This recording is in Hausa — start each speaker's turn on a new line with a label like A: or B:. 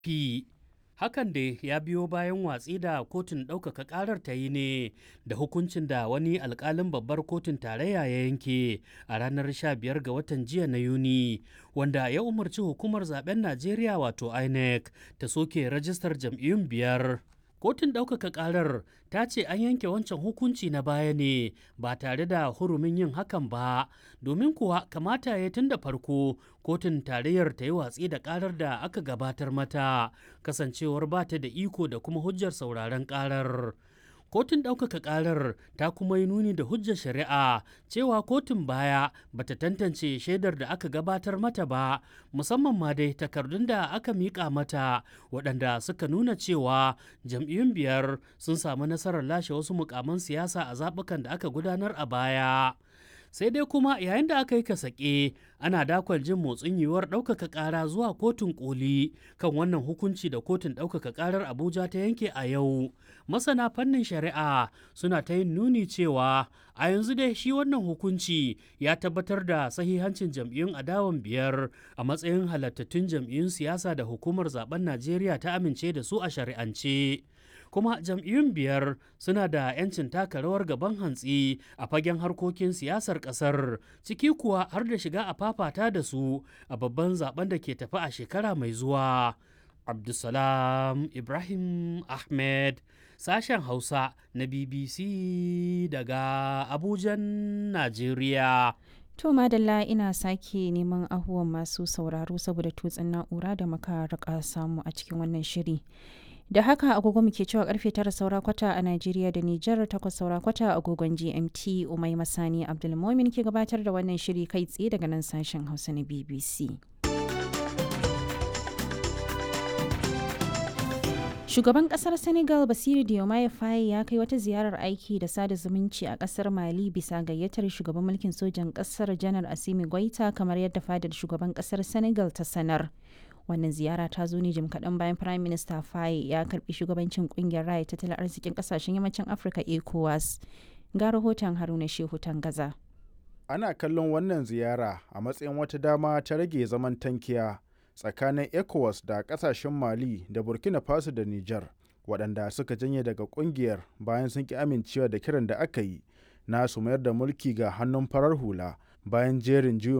A: fi hakan da ya biyo bayan watsi da kotun ɗaukaka ƙarar ta yi ne da hukuncin da wani alƙalin babbar kotun tarayya ya yanke a ranar 15 ga watan jiya na yuni wanda ya umarci hukumar zaben najeriya wato inec ta soke rajistar jam'iyyun biyar kotun ɗaukaka ƙarar ta ce an yanke wancan hukunci na baya ne ba tare da hurumin yin hakan ba domin kuwa kamata ya tun da farko kotun tarayyar ta yi watsi da ƙarar da aka gabatar mata kasancewar ba ta da iko da kuma hujjar sauraron ƙarar kotun ɗaukaka ƙarar ta kuma yi nuni da hujjar shari'a cewa kotun baya bata tantance shaidar da aka gabatar mata ba musamman ma dai takardun da aka miƙa mata waɗanda suka nuna cewa jam'iyyun biyar sun samu nasarar lashe wasu mukaman siyasa a zaɓukan da aka gudanar a baya sai dai kuma yayin da aka yi kasake ana dakon jin motsin yiwuwar ɗaukaka ƙara zuwa kotun koli kan wannan hukunci da kotun ɗaukaka ƙarar abuja ta yanke a yau masana fannin shari'a suna ta yin nuni cewa a yanzu dai shi wannan hukunci ya tabbatar da sahihancin jam'iyyun adawan biyar a matsayin halattattun jam'iyyun siyasa da hukumar zaben najeriya ta amince da su a shari'ance kuma jam'iyyun biyar suna da 'yancin taka rawar gaban hantsi a fagen harkokin siyasar kasar ciki kuwa har da shiga a fafata da su a babban zaben da ke tafi a shekara mai zuwa abdulsalam ibrahim ahmed sashen hausa na bbc daga abujan najeriya
B: To madalla ina sake neman ahuwan masu sauraro saboda tutsin na'ura da muka rika samu a cikin wannan shiri. da haka agogo muke cewa karfe tara saura kwata a Najeriya da Nijar takwas saura kwata agogon GMT Umai Masani Abdulmomin ke gabatar da wannan shiri kai tsaye daga nan sashen Hausa na BBC. Shugaban kasar Senegal Basiru Diomaye Faye ya kai wata ziyarar aiki da sada zumunci a kasar Mali bisa gayyatar shugaban mulkin sojan kasar Janar Asimi Goita kamar yadda fadar shugaban kasar Senegal ta sanar. wannan ziyara ta zo ne jim kaɗan bayan prime minister faye ya karbi shugabancin kungiyar raya tattalin arzikin ƙasashen yammacin afirka ecowas ga rahoton haruna shehu gaza.
C: ana kallon wannan ziyara a matsayin wata dama ta rage zaman tankiya tsakanin ecowas da ƙasashen mali da burkina faso da niger waɗanda suka janye daga ƙungiyar bayan sun ki amincewa da kiran da aka yi na su mayar da mulki ga hannun farar hula bayan jerin juyin